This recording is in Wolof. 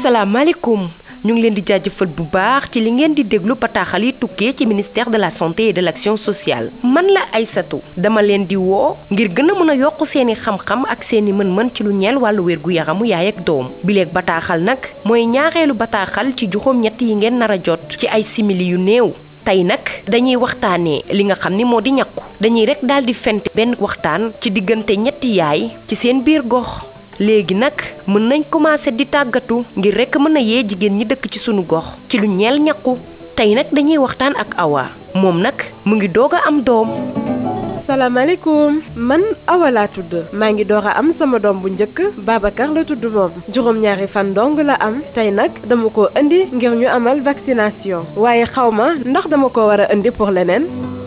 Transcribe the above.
asalaamaaleykum ñu ngi leen di jaajëfal bu baax ci li ngeen di déglu bataaxal yi tukkee ci ministère de la santé et de l'action sociale man la Aysatu dama leen di woo ngir gën a mën a yokk seeni xam-xam ak seeni mën-mën ci lu ñeel wàllu wér gu yaramu yaay ak doom bileeg bataaxal nag mooy ñaareelu bataaxal ci juróom ñett yi ngeen nar a jot ci ay simili yu néew tey nag dañuy waxtaanee li nga xam ni moo di ñakku dañuy rek daal di fent benn waxtaan ci diggante ñetti yaay ci seen biir gox léegi nag mën nañ commencé di tàggatu ngir rek mën a yee jigéen ñi dëkk ci sunu gox ci lu ñeel ñakku tey nag dañuy waxtaan ak Awa moom nag mu ngi doog a am doom. salaamaaleykum man Awa laa tudd maa ngi door a am sama doom bu njëkk Babacar la tudd moom juróom-ñaari fan dong la am tey nag dama ko indi ngir ñu amal vaccination waaye xaw ma ndax dama ko war a indi pour leneen.